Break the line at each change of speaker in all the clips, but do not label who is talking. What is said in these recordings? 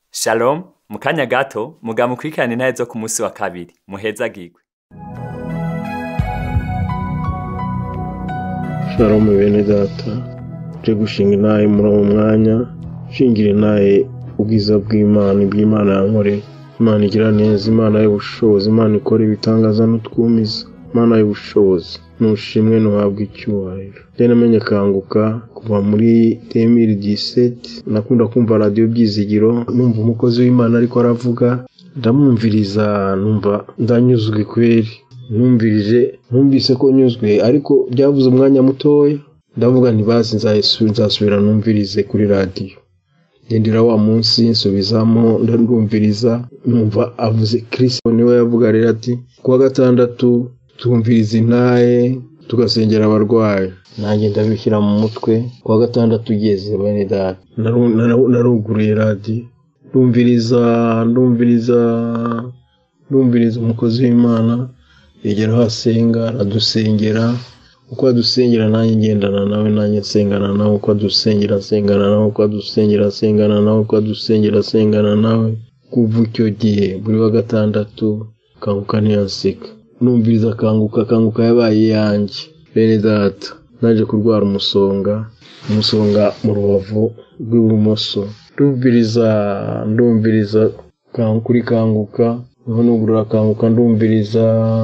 shalom mu kanya gato mugamukurikirane intahe zo ku munsi wa kabiri muhezagirwe
shalom bene data tuje gushinga intahe muri uwo mwanya shingira intahe ubwiza bw'imana iby'imana yankoreye imana igira neza imana y'ubushobozi imana ikora ibitangaza n'utwumiza imana y'ubushobozi nushimwe ntuhabwe icyubahiro rero namenye kanguka kuva muri temiri diseti nakunda kumva radiyo byizigiro numva umukozi w'imana ariko aravuga ndamwumviriza numva ndanyuzwe kweri numvirije numvise ko nyuzwe ariko byavuze umwanya mutoya ndavuga ntibazi nzasubira numvirize kuri radiyo ngendera wa munsi nsubizamo ndumviriza numva avuze kirisito niwe yavuga rero ati kuwa gatandatu twumviriza intaye tugasengera abarwayi nanjye ndabishyira mu mutwe kuwa gatandatu ugeze bene data naruguruye radiyo ndumviriza ndumviriza ndumviriza umukozi w'imana yegera aho asenga aradusengera uko adusengera nanjye ngendana nawe nanjye nsengana nawe uko adusengera nsengana nawe uko adusengera nsengana nawe uko adusengera nsengana nawe kuva icyo gihe buri wa gatandatu kanguka ntiyanseka numviriza akanguka akanguka yabaye iyanjye bene data naje kurwara umusonga umusonga mu rubavu rw'ibumoso ndumviriza ndumviriza kuri kanguka niho nugurura akanguka ndumviriza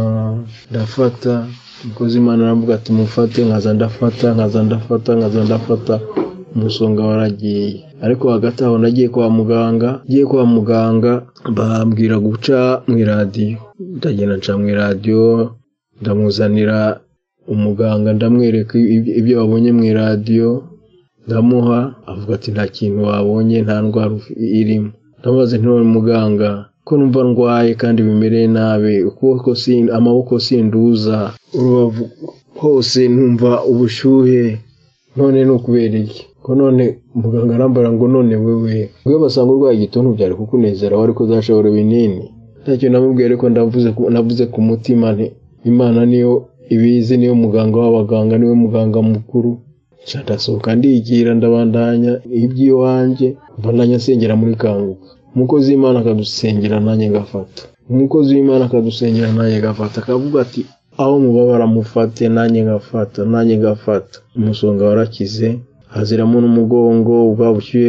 ndafata umukozi imana aravuga ati mufate nkaza ndafata nkaza ndafata nkaza ndafata umusonga waragiye ariko hagati aho nagiye kwa muganga ngiye kwa muganga bambwira guca mu iradiyo ndagenda nca mu iradiyo ndamuzanira umuganga ndamwereka ibyo wabonye mu iradiyo ndamuha avuga ati nta kintu wabonye nta ndwara irimo ndamubaza ntiwari muganga ko numva ndwaye kandi bimereye nabi ukuboko amaboko sinduza urubavu hose numva ubushyuhe none ni ukubera iki ko none muganga arambara ngo none wewe ubwo basanga urwaye igituntu byari kukunezera wari kuzashobora ibinini ntacyo namubwiye ariko navuze ku mutima nti imana niyo ibizi niyo muganga w'abaganga niwe muganga mukuru ndasohoka ndigira ndabandanya iby'iwanjye mbandanya nsengera muri kanguka umukozi w'imana akadusengera nanjye ngafata umukozi w'imana akadusengera nanjye ngafata akavuga ati aho mubabara mufate nanjye ngafata nanjye ngafata umusonga warakize haziramo n'umugongo bwa bushyuhe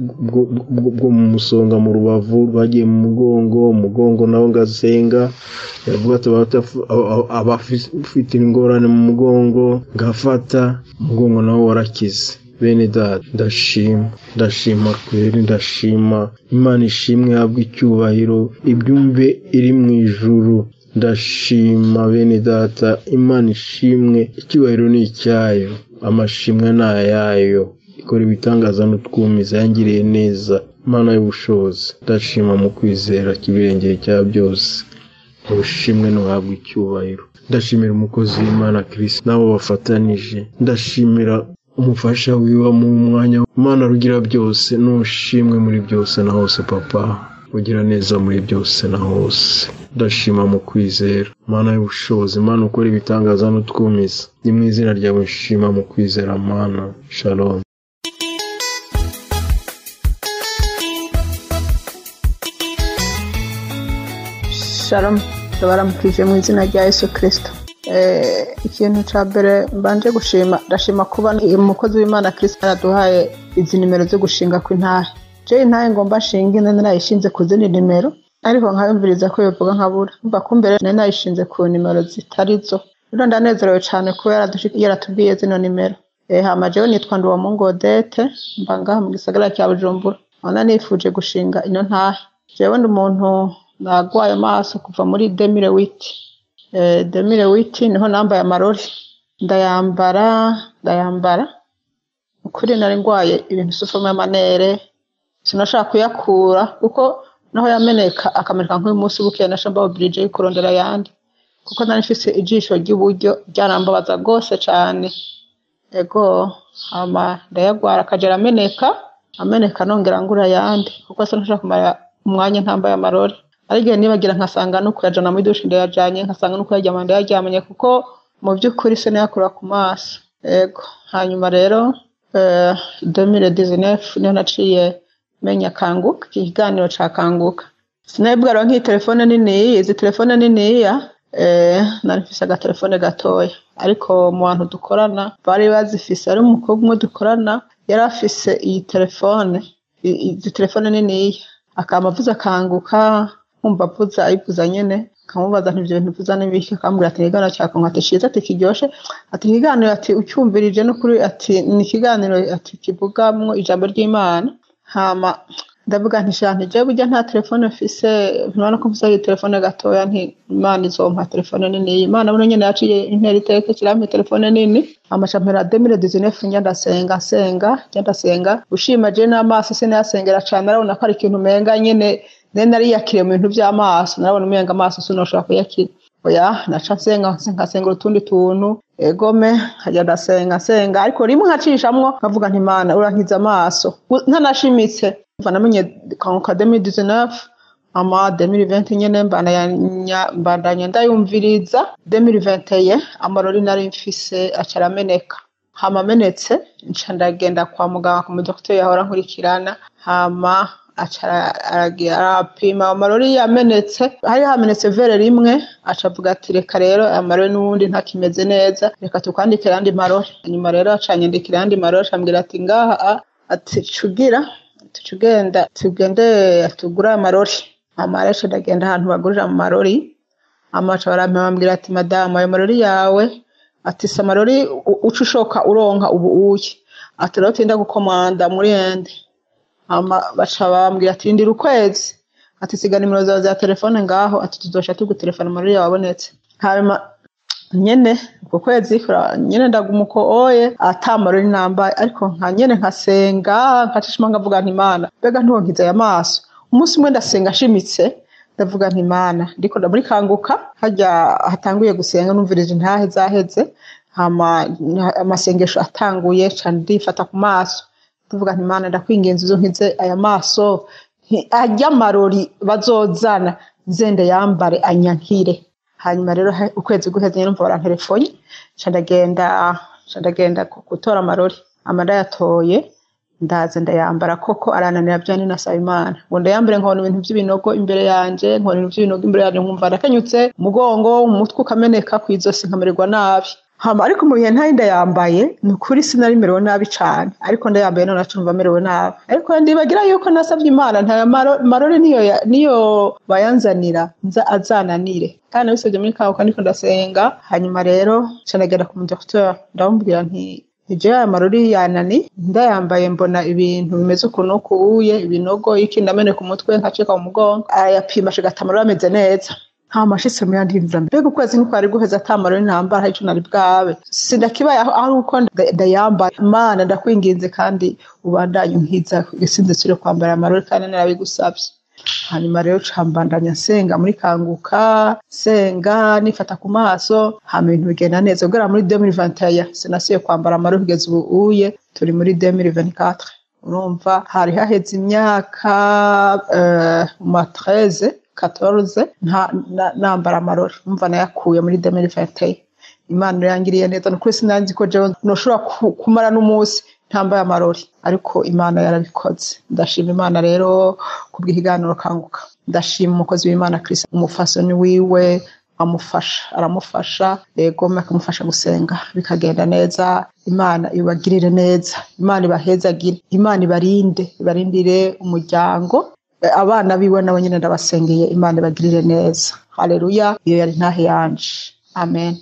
bwo mu musonga mu rubavu rwagiye mu mugongo umugongo nawo ngasenga yavuga ati abafite ingorane mu mugongo ngafata umugongo nawo warakize bene data ndashima ndashima kweri ndashima imana ishimwe habwa icyubahiro ibyumve iri mu ijuru ndashima bene data imana ishimwe icyubahiro ni icyayo amashimwe ni ayayo ikora ibitangaza n'utwumiza yangiriye neza imana y'ubushobozi ndashima mu kwizera kibirengeye cya byose ubushimwe ntuhabwe icyubahiro ndashimira umukozi w'imana kirisi n'abo bafatanije ndashimira umufasha wiwe mu mwanya imana rugira byose n'ushimwe muri byose na hose papa ugira neza muri byose na hose ndashima mu kwizera mana y'ubushobozi mana ukora ibitangaza n'utwumiza ni mu izina ryawe nshima mu kwizera mana shalom
shalom ndabaramukije mu izina rya yesu kirisito ikintu cya mbere mbanje gushima ndashima kuba umukozi w'imana kirisito yaraduhaye izi nimero zo gushinga ku intahe je intahe ngomba nshinga ine narayishinze ku zindi nimero ariko nkabimviriza ko bivuga nkabura mva kumbere nari nayishinze ku nimero zitari zo rero ndanezerewe cyane kuba yaratubwiye zino nimero hama jewe nitwa Nduwamungu Odette mba ngaha mu gisagara cya Bujumbura none nifuje gushinga ino ntahe jewe ndi umuntu nagwaye amaso kuva muri demire witi demire witi niho nambaye amarori ndayambara ndayambara ukuri nari ndwaye ibintu sufamo y'amanere sinashaka kuyakura kuko naho yameneka akameneka nk'uyu munsi bukeye nasha mbawubirije yo kurondera ayandi kuko nari mfise ijisho ry'iburyo ryarambabaza rwose cyane ego hama ndayagwara akagera ameneka ameneka nongera ngura ayandi kuko sinashaka kumara umwanya ntambaye amarori arigihe nibagira nkasanga no kuyajana muri dushe ndayajanye nkasanga no kuyaryama ndayaryamanye kuko mu by'ukuri sinayakura ku maso ego hanyuma rero demire dizinefu niyo naciye menya kanguka iki kiganiro ca kanguka sinabibwira nk'iyi telefone niniya izi telefone niniya eh, nari mfise agatelefone gatoya ariko mu bantu dukorana bari bazifise ari umukobwa umwe dukorana yari afise iyi telefone i- izi telefone niniya akaba avuze akanguka nkumva avuza ayivuza nyene nkamubaza nti ivyo bintu uvuza n'ibiki akambwira ati ikiganiro cya kongo ati ciza ati kiryoshe ati ikiganiro ati ucyumvirije n'ukuri ati ni ikiganiro ati kivugamwo ijambo ry'imana hama ndavuga nti sha nti jewe burya nta telefone mfise ntibona ko mfise iyi telefone gatoya nti imana izompa telefone nini imana buno nyene yaciye intera iteke kirampa telefone nini amaca mpera demire dizinefu njya ndasenga nsenga njya ndasenga ushima je n'amaso sinayasengera cane arabona ko ari ikintu umenga nyene nari nariyakiriye mu bintu vy'amaso narabona umenga amaso sinoshobora kuyakira oya naca nsenga nkasengera utundi tuntu egome nkajya ndasenga nsenga ariko rimwe nkacishamwo nkavuga nti mana urankiza amaso U- ntanashimitse kuva namenye kanguka 2019 ama 2020 nyene mbandanya mbandanya ndayumviriza 2021 amarori nari mfise aca arameneka hama amenetse nca ndagenda kwa muganga ku mudokiteri yahora nkurikirana hama aca ara- aragira arapima amarori yamenetse hari hamenetse vere rimwe aca avuga ati reka rero amarori n'ubundi ntakimeze neza reka tukwandikira andi marori hanyuma rero aca anyandikira andi marori acambwira ati ngaha a- ati cugira tugenda tugende tugure amarori hama rero ndagenda ahantu bagurira amarori amaca barampambwira ati madamu ayo marori yawe ati si amarori u- uca ushoka uronka ubu uye ati rero tinda gukomanda muri ende hama baca bambwira ati rindira ukwezi ati siga nimero zawe za telefone ngaho ati tuzoca tugutelefona amarori yawe abonetse hanyuma nyene uko kwezi kura- nyene ndaguma uko oye ata marori nambaye ariko nka nyene nkasenga nkacishima ngavuga nti mana mbega ntonkiza aya maso umunsi umwe ndasenga nshimitse ndavuga nti mana ndiko muri kanguka harya hatanguye gusenga numvirije ntahe zaheze hama amasengesho atanguye ca ndifata ku maso ndavuga nti mana ndakwingenza uzo nkize aya maso nti arya amarori bazozana nzende yambare anyankire hanyuma rero he- ukwezi guheze nyine numva baranterefonye nca ndagenda nca ndagenda ku- gutora amarori ama ndayatoye ndaza ndayambara koko arananira bya ni nasaba imana ngo ndayambare nkabona ibintu by'ibinogo imbere yanje nkabona ibintu by'ibinogo imbere yanje nkumva ndakenyutse umugongo umutwe ukameneka ku izosi nkamererwa nabi hama ariko mu bihe ntari ndayambaye ni ukuri sinari merewe nabi cane ariko ndayambaye none acumva merewe nabi ariko ndibagira yuko nasabye imana nta maro- marori niyo ya- niyo bayanzanira nza azananire kandi nabisabye muri kabuka ndiko ndasenga hanyuma rero nca ndagenda ku mudokiteri ndamubwira nti ije aya marori yanani ndayambaye mbona ibintu bimeze ukuntu kuye ibinogo iki ndameneka umutwe nkacika mu mugongo arayapima ashigata amarori ameze neza nta mashitse mu yandi nzira mbega ukwezi ntikwari guheza ata marori ntambara hari ico nari bwabe sindakibaye aho aho uko nda- ndayambaye mana ndakwinginze kandi ubandanye unkiza gisinze sire kwambara amarori kandi narabigusavye hanyuma rero cambandanya nsenga muri kanguka senga nifata ku maso hama ibintu bigenda neza guhera muri 2021 sinasubiye kwambara amarori kugeza ubu uye turi muri 2024 urumva hari haheze imyaka eh, mu ma 13 14 nta na- nambara amarori umva nayakuye muri 2021 imana rero yangiriye neza ni ukuri sinanzi ko jewe noshobora ku- kumara n'umunsi ntambaye amarori ariko imana yarabikoze ndashima imana rero kubw'ikiganiro kanguka ndashima umukozi w'imana kirisi umufasoni wiwe amufasha aramufasha yego akamufasha gusenga bikagenda neza imana ibagirire neza imana ibahezagire imana ibarinde ibarindire umuryango Eh, abana biwe nabo nyine ndabasengeye imana ibagirire neza haleluya iyo yari ntahe yanje amen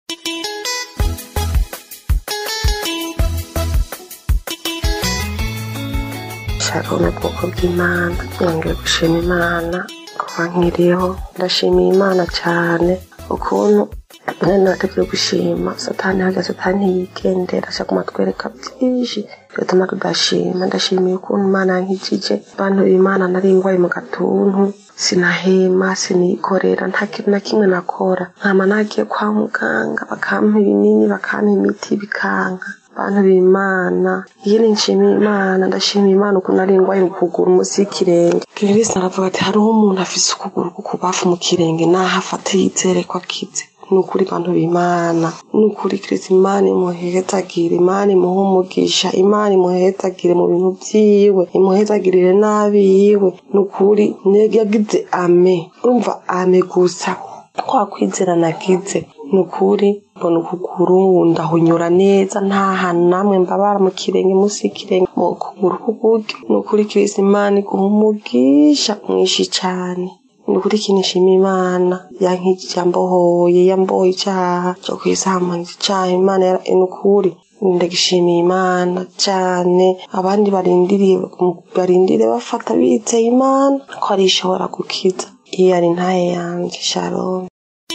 shalom bwoko bw'imana nongeye gushima imana kuba nkiriho ndashimiye imana cyane ukuntu nari nateguye gushima satani hajya satani yigendera ashaka kumatwereka byinshi bituma tudashima ndashimiye ukuntu imana yankijije abantu b'imana nari ngwaye mu gatuntu sinahema sinikorera nta kintu na kimwe nakora nkama nagiye kwa muganga bakampa ibinini bakampa imiti bikanka bantu b'imana iyo ni nshimiye imana ndashimiye imana ukuntu ari ingwaye ukuguru munsi y'ikirenge kirisi aravuga ati hariho umuntu afise ukuguru k'ukubafu mu kirenge naho afata yizere ko akize ni ukuri bantu b'imana ni ukuri kirisi imana imuhezagire imana imuhe umugisha imana imuhezagire mu bintu byiwe imuhezagirire n'abiwe ni ukuri yagize ame urumva ame gusa kwa kwizera nagize ni ukuri mbona ukuguru ndahunyura neza nta hantu namwe mbabara mu kirenge munsi y'ikirenge mu kuguru k'uburyo ni ukuri kirisi imana iguha umugisha mwinshi cyane ni ukuri ikintu nshima imana yankijije yambohoye yambohoye icyaha cyo kwisambanya icyaha imana ni ukuri ndagishimiye imana cyane abandi barindiriye barindiriye bafata bizeye imana ko ari ishobora gukiza iyo ari ntaye yanjye shalom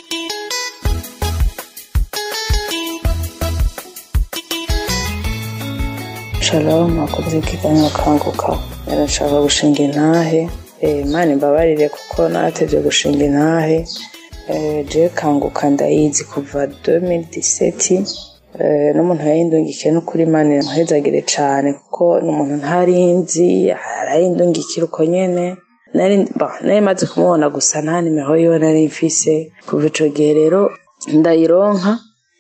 shalom akoze ikiganiro kanguka yarashaka gushinga intahe imana imbabarire kuko natevye gushinga intahe je kanguka ndayizi kuva 2017 n'umuntu yayindungikiye n'ukuri imana iramuhezagire cane kuko n'umuntu ntarinzi arayindungikira uko nyene nari maze kumubona gusa nta nimero yiwe nari mfise kuva ico gihe rero ndayironka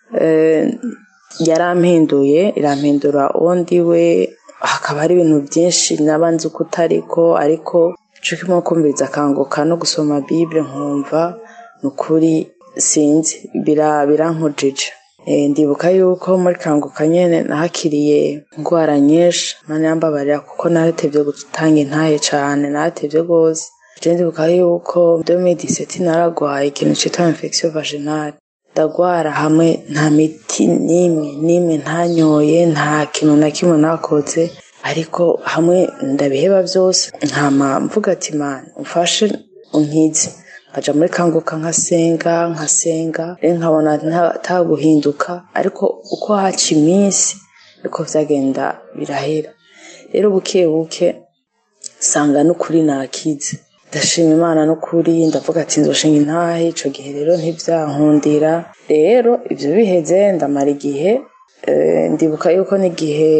yarampinduye irampindura uwo ndiwe hakaba hari ibintu byinshi nabanze uko utariko ariko ico kimwe kumviriza akanguka no gusoma bible nkumva ni ukuri sinzi birankujije ndibuka yuko muri kanguka nyene nahakiriye indwara nyinshi mana yambabarira kuko naratevye gutanga intaye cane naratevye rwose je ndibuka yuko 2017 naragwaye ikintu citwa infection vaginale ndagwara hamwe nta miti n'imwe n'imwe ntanyoye nta kintu na kimwe nakoze ariko hamwe ndabiheba byose nkama mvuga ati mana umfashe unkize nkaja muri kanguka nkasenga nkasenga rero nkabona ntaguhinduka ariko uko haca iminsi niko vyagenda birahera rero buke buke sanga n'ukuri nakize ndashima imana n'ukuri ndavuga ati nzoshinga intahe ico gihe rero ntivyankundira rero ivyo biheze ndamara igihe ndibuka yuko n'igihe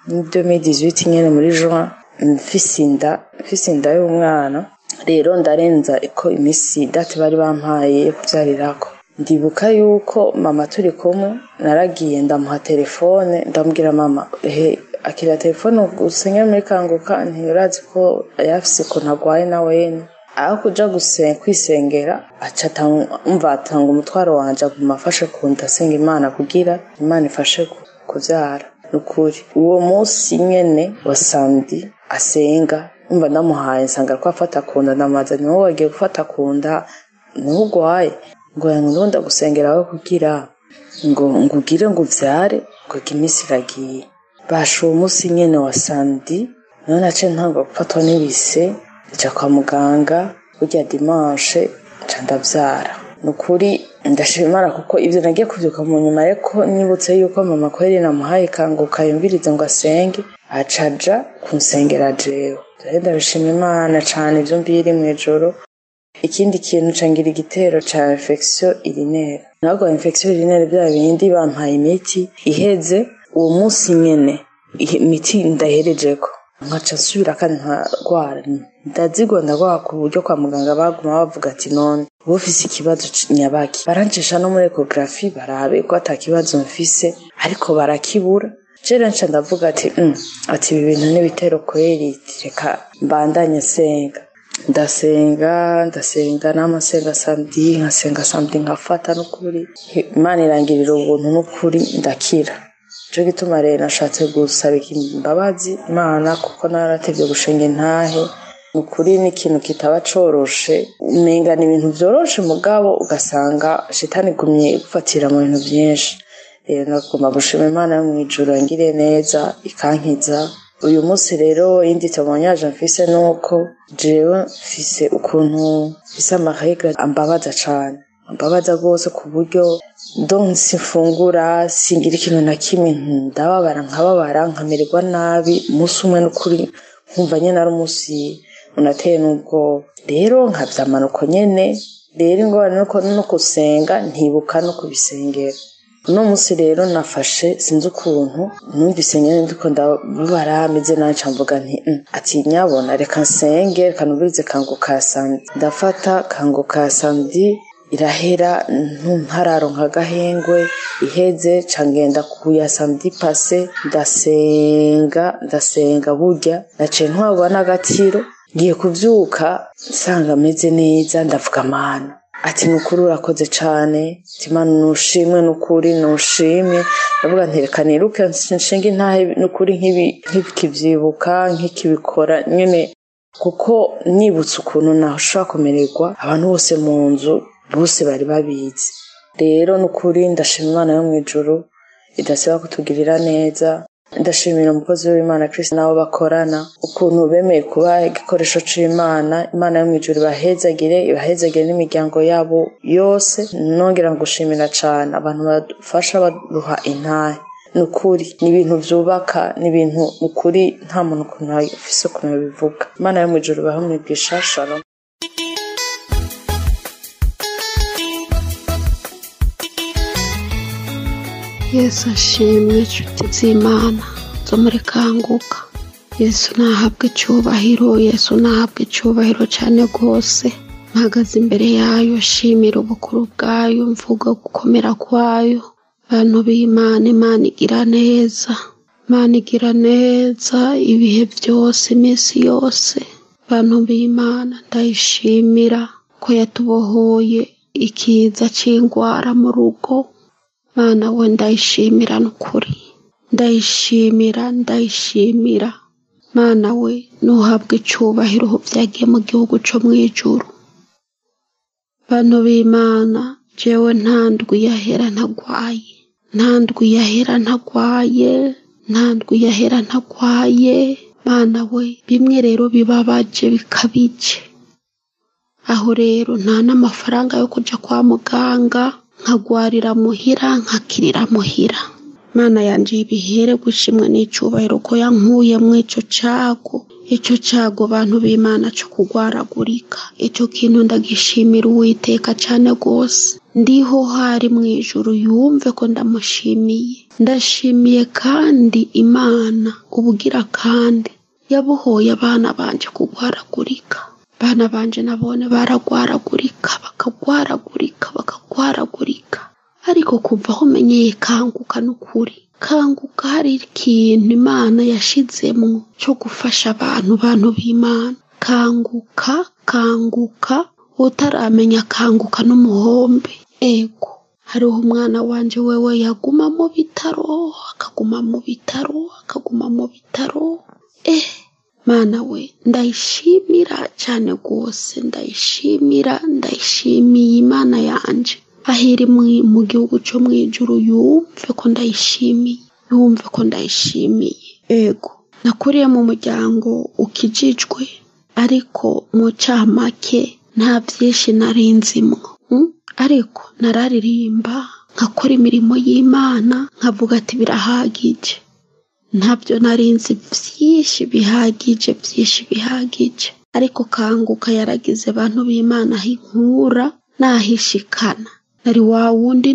2018 nyene muri juin mfise inda mfise inda y'umwana rero ndarenza ko imisi date bari bampaye yo kuvyarirako ndibuka yuko mama turi kumwe naragiye ndamuha telefone ndamubwira mama he akira telefone gusenga muri kanguka ntirazi ko yafise ukuntu agwaye na wene aho kuja kwisengera aca umva atanga umutwaro wanje aguma afashe ku nda asenga imana kugira imana ifashe kuvyara nukuri uwo munsi nyene wa sandi asenga umva ndamuhaye nsanga ko afata ku nda ndamaza niwo wagiye gufata ku nda ntugwaye ngo ngo ndagusengera aho kugira ngo ngugire ngo uvyare ngo iminsi iragiye basha uwo munsi nyene wa sandi niho naciye ntangwa gufatwa n'ibise nja kwa muganga burya dimanche nca ndavyara ni ukuri ndashima imana kuko ivyo nagiye kuvyuka mu nyuma ariko nibutse yuko mama kweri namuhaye kanguka yumvirize ngo asenge acaja kunsengera jewe rero ndabishima imana cane ivyo mbiri mw'ijoro ikindi kintu cangira igitero ca infection urinaire nabwo infection urinaire bya bindi bampaye imiti iheze uwo munsi nyene imiti ndaherejeko nkaca nsubira kandi nkarwara ndazigwa ndagwara ku buryo kwa muganga baguma bavuga ati none uba ufise ikibazo nyabaki barancisha no muri ecography barabe ko ata kibazo mfise ariko barakibura jere nca ndavuga ati mm, ati ibi bintu n'ibitero kweri reka mbandanye senga ndasenga ndasenga n'amasenga samedi nkasenga samedi nkafata n'ukuri imana irangirira ubuntu n'ukuri ndakira cyo gituma rero nashatse gusaba imbabazi imana kuko naratevye gushinga intahe ni ukuri ni ikintu kitaba coroshe umenga ni ibintu vyoroshe mugabo ugasanga shitani igumye igufatira mu bintu vyinshi rero nagomba gushima imana yo mw'ijuru yangiriye neza ikankiza uyu munsi rero iyindi temoignage mfise nuko jewe mfise ukuntu mfise amaregre ambabaza cane ambabaza rwose ku buryo donc simfungura singira ikintu na kimwe ndababara nkababara nkamererwa nabi umunsi umwe n'ukuri nkumva nyene ari umunsi unateye n'ubwoba rero nkavyamana uko nyene rero ingorane nuko no gusenga ntibuka no kubisengera uno munsi rero nafashe sinzi ukuntu numvise nyene ndiko ndababara meze nabi ca mvuga nti "Mm, ati nyabona reka nsenge reka numvirize kanguka ya samedi ndafata kanguka ya samedi irahera ntararonka agahengwe iheze ca ngenda kuya samedi pase ndasenga ndasenga burya naciye ntwarwa n'agatiro ngiye kuvyuka nsanga ameze neza ndavuga amana ati nukuri urakoze cane timana nushimwe nukuri nushimwe ndavuga nti reka niruke nshinga intahe nukuri nk'ikivyibuka nk'ikibikora nyene kuko nibutse ukuntu nashobora kumererwa abantu bose mu nzu bose bari babizi rero nukuri ndashima imana yo mu ijuru idasiba kutugirira neza ndashimira umukozi w'imana kirisi nabo bakorana ukuntu bemeye kuba igikoresho c'imana imana yo mu ijuru ibahezagire ibahezagire n'imiryango yabo yose nongera gushimira cane abantu badufasha baduha intahe ni ukuri ni ibintu byubaka ni ibintu ni ukuri nta muntu ukuntu afise ukuntu bivuga imana yo mu ijuru ibahe umwigisha shalom
yesu ashimwe inshuti z'imana zo muri kanguka yesu nahabwe icyubahiro yesu nahabwe icyubahiro cyane rwose mpagaze imbere yayo shimira ubukuru bwayo mvuga gukomera kwayo bantu b'imana imana igira neza imana igira neza ibihe byose iminsi yose bantu b'imana ndayishimira ko yatubohoye ikiza cy'indwara mu rugo mana we ndayishimira n'ukuri ndayishimira ndayishimira mana we ntuhabwe icyubahiro byagiye mu gihugu cyo mu ijuru bantu b'imana jewe nta ndwi yahera ntagwaye nta ndwi yahera ntagwaye nta ndwi yahera ntagwaye mana we bimwe rero bibabaje bikabije aho rero nta n'amafaranga yo kujya kwa muganga nkagwarira muhira nkakirira muhira mana yanjye ibihere gushimwa n'icyubahiro ko yankuye mu icyo cyago icyo cyago bantu b'imana cyo kugwaragurika icyo kintu ndagishimira uwiteka cyane rwose ndiho hari mu ijuru yumve ko ndamushimiye ndashimiye kandi imana ubugira kandi yabohoye abana banje kugwaragurika abana banje nabone baragwaragurika bakagwaragurika bakagwaragurika ariko kuva aho umenyeye kanguka n'ukuri kanguka hari ikintu imana yashizemo cyo gufasha abantu bantu b'imana kanguka kanguka utaramenya kanguka n'umuhombe ego hariho umwana wanje wewe yaguma mu bitaro akaguma mu bitaro akaguma mu bitaro eh mana we ndayishimira cyane rwose ndayishimira ndayishimiye imana yanje aho iri mu gihugu cyo mu ijuru yumve ko ndayishimiye yumve ko ndayishimiye ego nakuriye mu muryango ukijijwe ariko mu camake nta byinshi narinzimwo ariko nararirimba nkakora imirimo y'imana nkavuga ati birahagije ntabyo narinzi byinshi bihagije byinshi bihagije ariko kanguka yaragize abantu b'imana aho inkura n'ahishikana nari wa wundi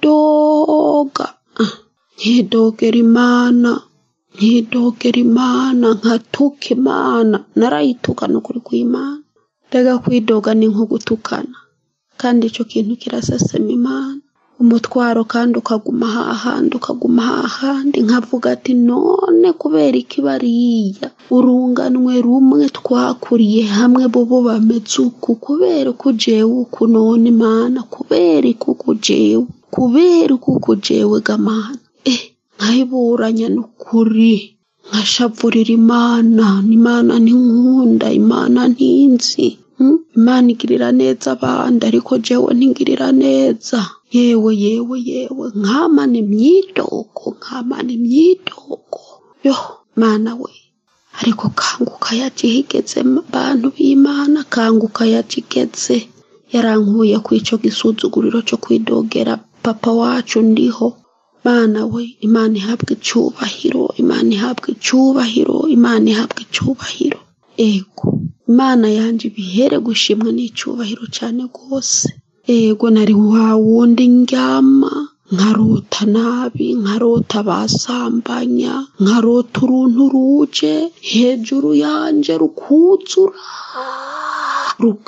nidoga nkidogera imana nkidogera imana nkatuka imana narayituka n'ukuri kw'imana rega kwidoga ni nko gutukana kandi icyo kintu kirasesema imana umutwaro kandi ukaguma hahandi ukaguma hahandi nkavuga ati none kubera iki bariya urunganwe rumwe twakuriye hamwe bobo bameze uku kubera uko ujewe uku none imana kubera iki uku ujewe kubera uko uku ujewe gamana eh nkayiburanya n'ukuri nkashavurira imana imana ntinkunda imana ntinzi imana igirira neza abandi ariko jewe ntigirira neza yewe yewe yewe nkamana imyidogo nkamana imyidogo yo mana we ariko kanguka yagihigeze bantu b'imana kanguka yagigeze yarankuye ku icyo gisuzuguriro cyo kwidogera papa wacu ndiho mana we imana ihabwa icyubahiro imana ihabwa icyubahiro imana ihabwa icyubahiro ego imana yanjye ibihere gushimwa n'icyubahiro cyane rwose ego nari wa wundi ndyama nkarota nabi nkarota basambanya nkarota uruntu ruje hejuru yanjye rukuzura rukuzura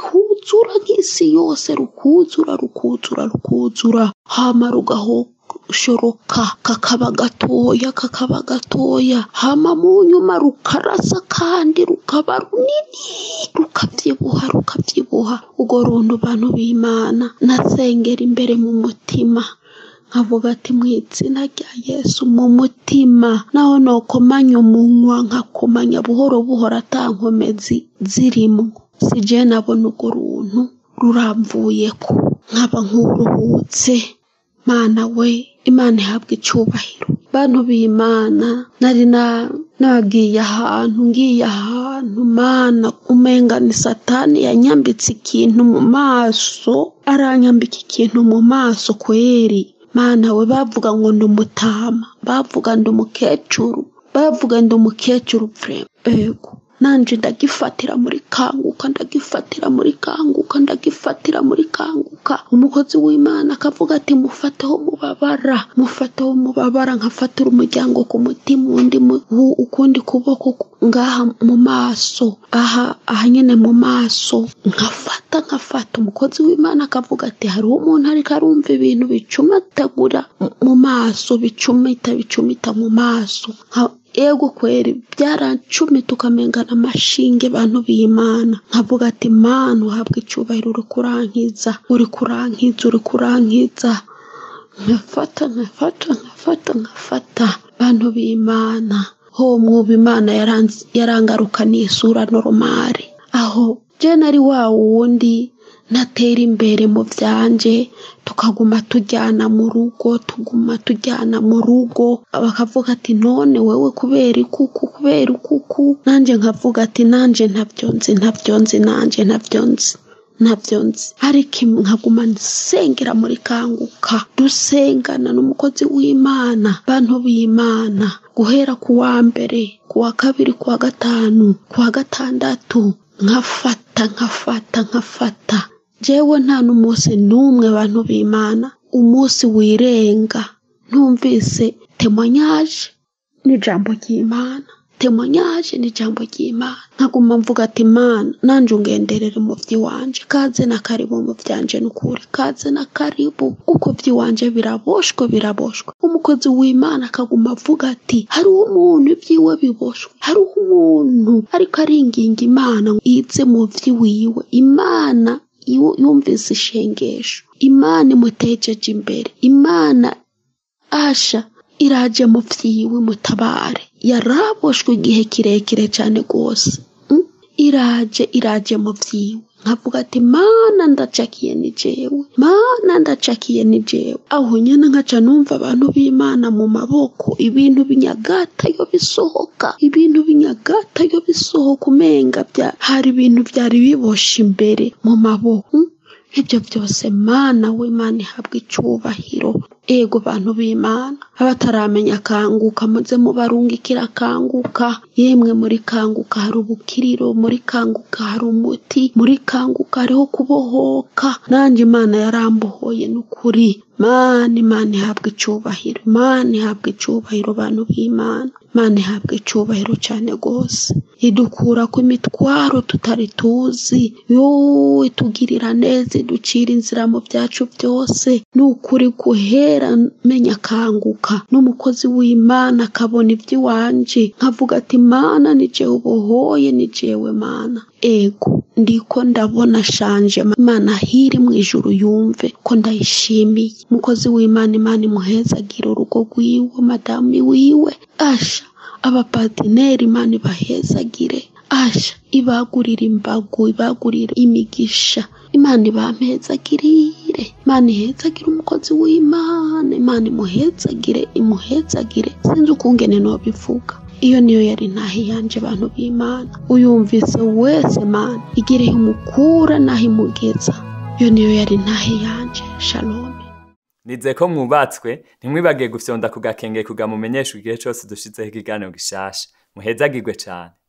rukuzura nk'isi yose rukuzura rukuzura rukuzura hama rugahoshoroka kakaba gatoya kakaba gatoya hama mu nyuma rukarasa kandi rukaba runini rukabyibuha rukabyibuha urwo runtu bantu b'imana nasengera imbere mu mutima nkavuga ati mu izina rya yesu mu mutima naho nokomanya umunwa nkakomanya buhoro buhoro atankomezi zirimo si je nabona urwo runtu ruramvuyeko nkaba nk'uruhutse mana we imana ihabwa icubahiro bantu b'imana nari na nagiye ahantu ngiye ahantu mana umenga ni satani yanyambitse ikintu mu maso aranyambika ikintu mu maso kweri mana we bavuga ngo ndi umutama bavuga ndi umukecuru bavuga ndi umukecuru vrema ego nanje ndagifatira muri kanguka ndagifatira muri kanguka ndagifatira muri kanguka umukozi w'imana akavuga ati mufateho mubabara mufateho mubabara nkafatira umuryango ku mutima undi mu- u- ukundi kuboko ku- ngaha mu maso aha aha nyine mu maso nkafata nkafata umukozi w'imana akavuga ati hariho umuntu ariko arumva ibintu bicumatagura mu- mu maso bicumita bicumita mu maso Nka- ego kweri byarancumita ukamengana amashinge bantu b'imana nkavuga ati mana uhabwa icyubahiro uri kurankiza uri kurankiza uri kurankiza nkafata nkafata nkafata nkafata bantu b'imana ho mwuba imana yaranz- yarangarukaniye isura noromari aho je nari wa wundi natera imbere mu byanje tukaguma tujyana mu rugo tuguma tujyana mu rugo bakavuga ati none wewe kubera ikuku kubera ikuku nanjye nkavuga ati nanjye ntabyo nzi ntabyo nzi nanjye ntabyo nzi ntabyo nzi ariko im- nkaguma nsengera muri kanguka dusengana n'umukozi w'imana bantu b'imana guhera ku wa mbere ku wa kabiri ku wa gatanu ku wa gatandatu nkafata nkafata nkafata jewe nta n'umunsi n'umwe bantu b'imana umunsi wirenga ntumvise temonyaje n'ijambo ry'imana temonyaje n'ijambo ry'imana nkaguma mvuga ati mana nanjye ungenderere mu by'iwanje kaze na karibu mu byanje n'ukuri kaze na karibu kuko by'iwanje biraboshwe biraboshwe umukozi w'imana akaguma avuga ati hariho umuntu ibyiwe biboshwe hariho umuntu ariko aringinga imana ngo ize mu by'iwiwe imana yu- yumvise ishengesho imana imutejeje imbere imana asha iraje mu byiwe mutabare yaraboshwe igihe kirekire cyane rwose Mm? iraje iraje mu byiwe nkavuga ati mana ndacakiye ni jewe mana ndacakiye ni jewe aho nyine nkaca numva abantu b'imana mu maboko ibintu binyagata yo bisohoka ibintu binyagata yo bisohoka umenga bya hari ibintu byari biboshe imbere mu maboko Mm? ibyo byose mana we mana ihabwa icyubahiro ego bantu b'imana abataramenya kanguka muze mubarungikira kanguka yemwe muri kanguka hari ubukiriro muri kanguka hari umuti muri kanguka hariho kubohoka nanjye imana yarambohoye n'ukuri mana imana ihabwa icyubahiro imana ihabwa icyubahiro bantu b'imana imana ihabwa icyubahiro cyane rwose idukura ku mitwaro tutari tuzi yowe tugirira neza iducira inzira mu byacu byose ni ukuri guhera menya kanguka n'umukozi w'imana akabona iby'iwanje nkavuga ati mana ni jewe ubohoye ni jewe mana ego ndiko ndabona shanje imana hiri mu ijuru yumve ko ndayishimiye umukozi w'imana imana imuhezagira urugo rwiwe madamu wiwe asha abapatineri imana ibahezagire asha ibagurira imbago ibagurira imigisha imana ibampezagirire imana ihezagire umukozi w'imana imana imuhezagire imuhezagire sinzi ukungene nobivuga iyo niyo yari ntaho iyanje abantu b'imana uyumvise wese mana igire imukura naho imugeza iyo niyo yari ntaho iyanje shalom
Nize ko mwubatswe ntimwibagiye gufyonda ku gakenge kugamumenyesha igihe cyose dushizeho ikiganiro gishasha muhezagirwe cyane